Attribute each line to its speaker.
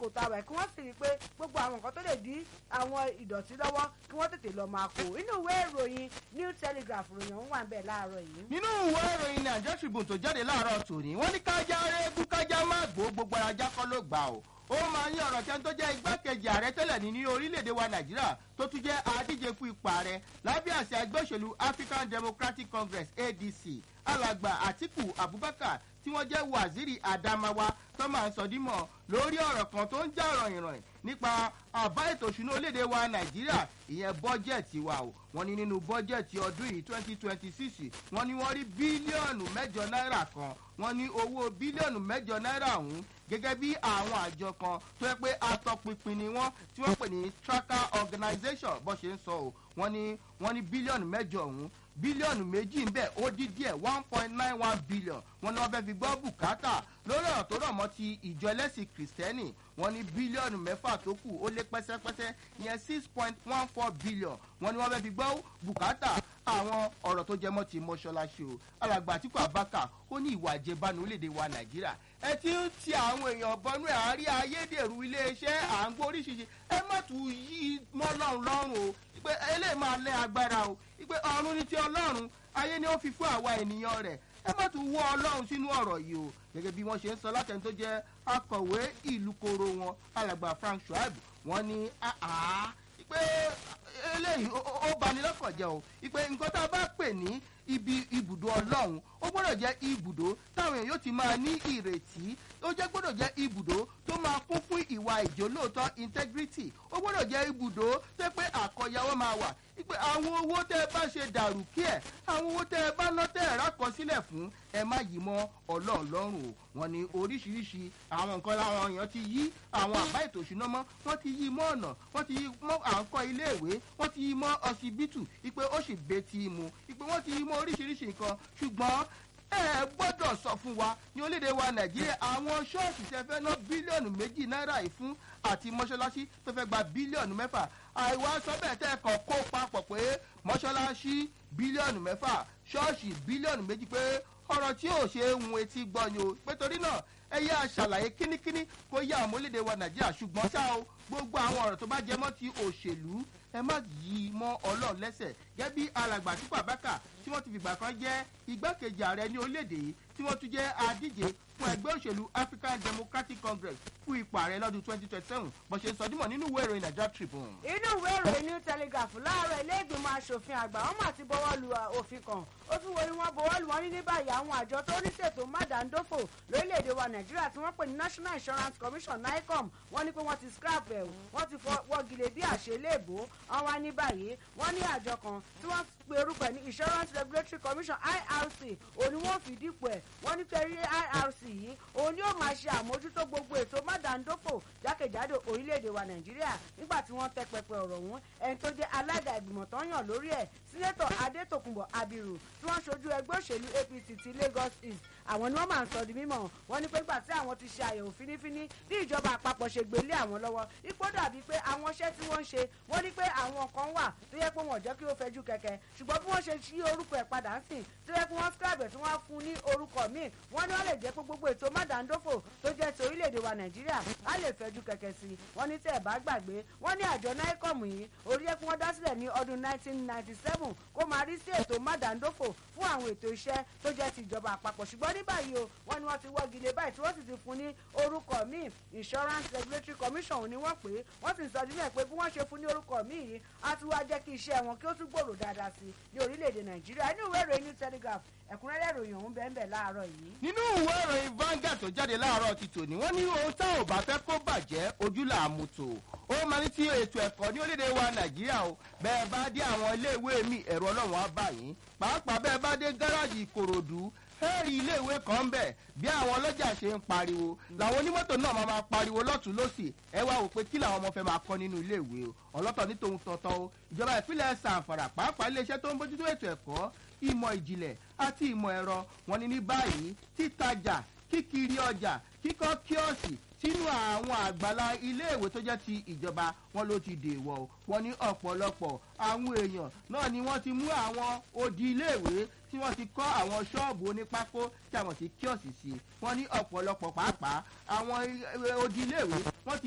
Speaker 1: lásìkò tá a wà kí wọ́n sì rí i pé gbogbo àwọn nǹkan tó lè dí àwọn ìdọ̀tí lọ́wọ́ kí wọ́n tètè lọ́ọ́ máa kó inú ìwé ìròyìn new telegraph ròyìn òun wà ń bẹ̀ láàárọ̀ yìí.
Speaker 2: nínú ìwé ìròyìn nàìjíríà tribune tó jáde láàárọ̀ tòní wọ́n ní kájá rẹ́gún kájá má gbó gbogbo ajá kọ́ ló gbà ó ó máa ní ọ̀rọ̀ kẹ́ni tó jẹ́ igbákejì ààrẹ tẹ́lẹ̀ ní ní orílẹ̀-èdè wa nàìjíríà tó tún jẹ́ adíje fún ipò ààrẹ lábẹ́ àṣẹ ẹgbẹ́ òṣèlú african democratic congress adc alàgbà àtìkù abubakar tí wọ́n jẹ́ waziri adamawa tó máa ń sọdímọ̀ lórí ọ̀rọ̀ kan tó ń já ròyìnròyìn nípa àbá ètò ìṣúná orílẹ̀-èdè wa nàìjíríà ìyẹn bọ́jẹ̀tì wa o wọ́n ní nínú bọ́jẹ̀tì ọdún yìí twenty twenty six wọ́n ní wọ́n rí bílíọ̀nù mẹ́jọ náírà kan wọ́n ní owó bílíọ̀nù mẹ́jọ náírà ọ̀hún gẹ́gẹ́ bí àwọn àjọ kan tó yẹ pé atọpinpin ni wọ́n tí wọ́n pè ní tracker organisation bó ṣe ń sọ o wọ́n ní wọ́n ní bílíọ̀nù mẹ́jọ ọ̀hún bílíọ̀nù méjì ń bẹ̀ ó dín díẹ̀ one point nine one billion wọn ni wọ́n fẹ́ fi gbọ́ bùkátà lórí ọ̀rọ̀ tó rọ̀ mọ́ ti ìjọ ẹlẹ́sìn kìrìsìtẹ́nì wọn ní bílíọ̀nù mẹ́fà tó kù ó lé pẹ́sẹ́pẹ́sẹ́ ìyẹn six point one four billion wọn ni wọ́n fẹ́ fi gbọ́ bùkátà àwọn ọ̀rọ̀ tó jẹ mọ́ ti mọ́ṣáláṣí o alàgbà àtìkú abaka ó ní ìwà àjẹbánu orílẹ̀-èdè wa nàìjíríà ẹ ti ń ti àwọn èèyàn bọnú ẹ̀ àárí ayédèrú iléeṣẹ́ à ń gbọ́ oríṣiríṣi ẹ má tún yí mọ́ lọ́rùn lọ́rùn o pé eléyìí máa lẹ́ agbára o pé ọ̀run ní ti ọlọ́run ayé ni ó fi fún àwa ènìyàn rẹ̀ ẹ má tún wọ́ ọlọ́run sínú ọ̀rọ̀ yìí o gẹ́gẹ́ bí wọ́n ṣe ń sọ látẹni tó jẹ́ akọ̀wé ìlú koro wọn alàgbà frank shuaib wọ́n ní àá pé eléyìí ó bani lọ́kàn jẹ́ o ìpè nǹkan tá a bá pè ní ibi ibùdó ọlọ́run ó gbọ́dọ̀ jẹ́ ibùdó táwọn èèyàn yóò ti máa ní ìrètí ó jẹ́ gbọ́dọ̀ jẹ́ ibùdó tó máa kún fún ìwà ìjólóòótọ́ integrity ó gbọ́dọ̀ jẹ́ ibùdó tó pé àkọyawọ́ máa wà pé àwọn owó tẹ́ ẹ bá ṣe dàrú kí ẹ̀ àwọn owó tẹ́ ẹ bá ná tẹ́ ẹ rákọsílẹ̀ fún ẹ má yí mọ́ ọlọ́ọ̀lọ́run o wọn ni oríṣiríṣi àwọn nǹkan làwọn èèyàn ti yí àwọn àbá ètò ìṣúná mọ́ wọ́n ti yí mọ́ ọ̀nà wọ́n ti yí mọ́ à ń kọ́ iléèwé wọ́n ti yí mọ́ ọsibítù ipe ó sì betí mu ipe wọ́n ti yí mọ́ oríṣiríṣi nǹkan ṣùgbọ́n ẹ gbọ́dọ̀ sọ fún wa ní orílẹ̀-èdè wa nàìjíríà àwọn ṣọ́ọ̀ṣì tẹ fẹ́ ná bílíọ̀nù méjì náírà yìí fún àti mọ́ṣáláṣí tó fẹ́ gba bílíọ̀nù mẹ́fà àìwá sọ bẹ́ẹ̀ tẹ́ ẹ kàn kó papọ̀ pé mọ́ṣáláṣí bílíọ̀nù mẹ́fà ṣọ́ọ̀ṣì bílíọ̀nù méjì pé ọ̀rọ̀ tí ò ṣe é hun etí gbọ́ ni o pé torí náà ẹ yá aṣàlàyé kínníkínní kó yá àwọn orílẹ̀-èdè wa nàìjíríà ṣùgbọ́n ṣá o gbogbo àwọn ọ̀rọ̀ tó bá jẹ mọ́ ti òṣèlú ẹ má yí i mọ́ ọlọ́run lẹ́sẹ̀ gẹ́gẹ́ bí alàgbà àtìkú àbákà tí wọ́n ti fìgbà kan jẹ́ igbákejì ààrẹ ní orílẹ̀-èdè yìí tí wọ́n tún jẹ́ adíje fún ẹgbẹ́ òṣèlú african democratic congress fún ipò ààrẹ lọ́dún twenty twenty seven bó ṣe sọ dímọ̀ nínú ìwé ìròyìn nigeria tribune.
Speaker 1: inú ìwé ìròyìn new telegraph láàárọ̀ ilé ìgbìmọ̀ asòfin àgbà wọn mà ti bọ́wọ́ lu òfin kan ó tún wo ni wọ́n bọ́wọ́ lu wọn ní ní báyìí àwọn àjọ tó ní ṣètò mádàndófò lórílẹ̀‐èdè wa nàìjíríà tí wọ́n pè ní national insurance commission nicom wọ́n ní pé wọ́n ti scrap ẹ̀ wọ́n ti wọ́gilé bí àṣeléèbó wọ́n wá ní báyìí wọ́n ní àjọ kan tí wọ́n pe orúkọ ẹ̀ ní insurance regulatory commission irc òní wọ́n fi dípò ẹ̀ wọ́n ní pẹ̀lú irc yìí òun ni ó máa ṣe àmójútó gbogbo ètò mádàndófò jákèjádò orílẹ̀-èdè wa nàìjíríà nígbà tí wọ́n tẹ pẹpẹ ọ̀rọ̀ ọ̀hún ẹni tó jẹ́ alága ìgbìmọ̀ tó ń yàn lórí ẹ̀ sínétọ̀ adétòkùnbọ̀ abiru tí wọ́n ṣojú ẹgbẹ́ òṣèlú apc ti lagos east àwọn ni wọ́n máa ń sọ di mímọ̀ wọ́n ní pé nígbà tí àwọn ti ṣe àyẹ̀wò fínífíní bí ìjọba àpapọ̀ ṣe gbélé àwọn lọ́wọ́ ipò dàbí pé àwọn iṣẹ́ tí wọ́n ń ṣe wọ́n ní pé àwọn kan wà tó yẹ pé wọ́n jẹ́ kí ó fẹjú kẹ̀kẹ́ ṣùgbọ́n bí wọ́n ṣe ṣí orúkọ ẹ̀ padà ń sìn tó yẹ kí wọ́n scribe tí wọ́n fún ní orúkọ míì wọ́n ní wọ́n lè jẹ́ pé gbogbo ètò mádàndófò tó jẹ́ ti orílẹ̀-èdè wa nàìjíríà á lè fẹjú kẹ̀kẹ́ sí i wọ́n ní tẹ́ ẹ̀ bá gbàgbé wọ́n ní àjọ nicom yìí orí ẹ̀ kí wọ́n dá sílẹ̀ ní ọdún 1997 kó máa rí sí ètò mádàndófò fún àwọn ètò iṣẹ́ tó jẹ́ ti ìjọba àpapọ̀ ṣùgbọ́n ní báyìí o wọ́n ní wọ́n ti wọ́gi lé báyìí tí wọ́n sì ti fún ní orúkọ míì insurance regulatory commission ni wọ́n pè é wọ́n sì sọ nílẹ̀ pé bí wọ́n ṣe fún ní orúkọ míì yìí á tún wá jẹ́ kí iṣẹ́ wọn kí ó tún gbòòrò dáadáa sí i ní orílẹ̀-èdè nàìjíríà ní ìwé ìròyìn new telegraph ẹ̀kúnrẹ́rẹ́ ìròyìn ọ̀hún bẹ́ẹ̀ bẹ́ẹ̀ láàárọ̀ yìí.
Speaker 2: nínú ìwé ìròyìn Vanguard tó jáde láàárọ̀ ti tòní wọ́n ní ohun tá ò bá fẹ́ kó bàjẹ́ ojú là á mú tò ó máa ní tí ètò ẹ̀kọ́ ní orílẹ̀-èdè wa nàìjíríà o bẹ́ẹ̀ bá dé àwọn iléèwé mi ẹ̀rọ ọlọ́run á bá yín pàápàá bẹ́ẹ̀ bá dé gáràjì ìkòròdú ẹ̀rí iléèwé kan bẹ̀ bí àwọn ọlọ́jà ṣe ń pariwo làwọn onímọ́tò náà máa máa pariwo lọ́tún lọ́sì ẹ wá wò pé kí làwọn ọmọ fẹ́ máa kọ́ nínú iléèwé o ọlọ́tọ̀ ní tòun tọ̀tọ̀ o ìjọba ìpínlẹ̀ sàǹfàrà pàápàá iléeṣẹ́ tó ń bójútó ètò ẹ̀kọ́ ìmọ̀ ìjìnlẹ̀ àti ìmọ̀ ẹ̀rọ wọn ni ní báyìí títajà kíkiri ọjà kíkọ́ kíọ̀sì sínú àwọn àgbàlá iléèwé tó jẹ́ ti ìjọba wọn ló ti dèwọ̀ o wọn ní ọ̀pọ̀lọpọ̀ àwọn èèyàn náà ni wọ́n ti mú àwọn odi iléèwé tí wọ́n ti kọ́ àwọn ṣọ́ọ̀bù onípákó tí a mọ̀ sí kíọ̀sì sí wọ́n ní ọ̀pọ̀lọpọ̀ pàápàá àwọn odi iléèwé wọ́n ti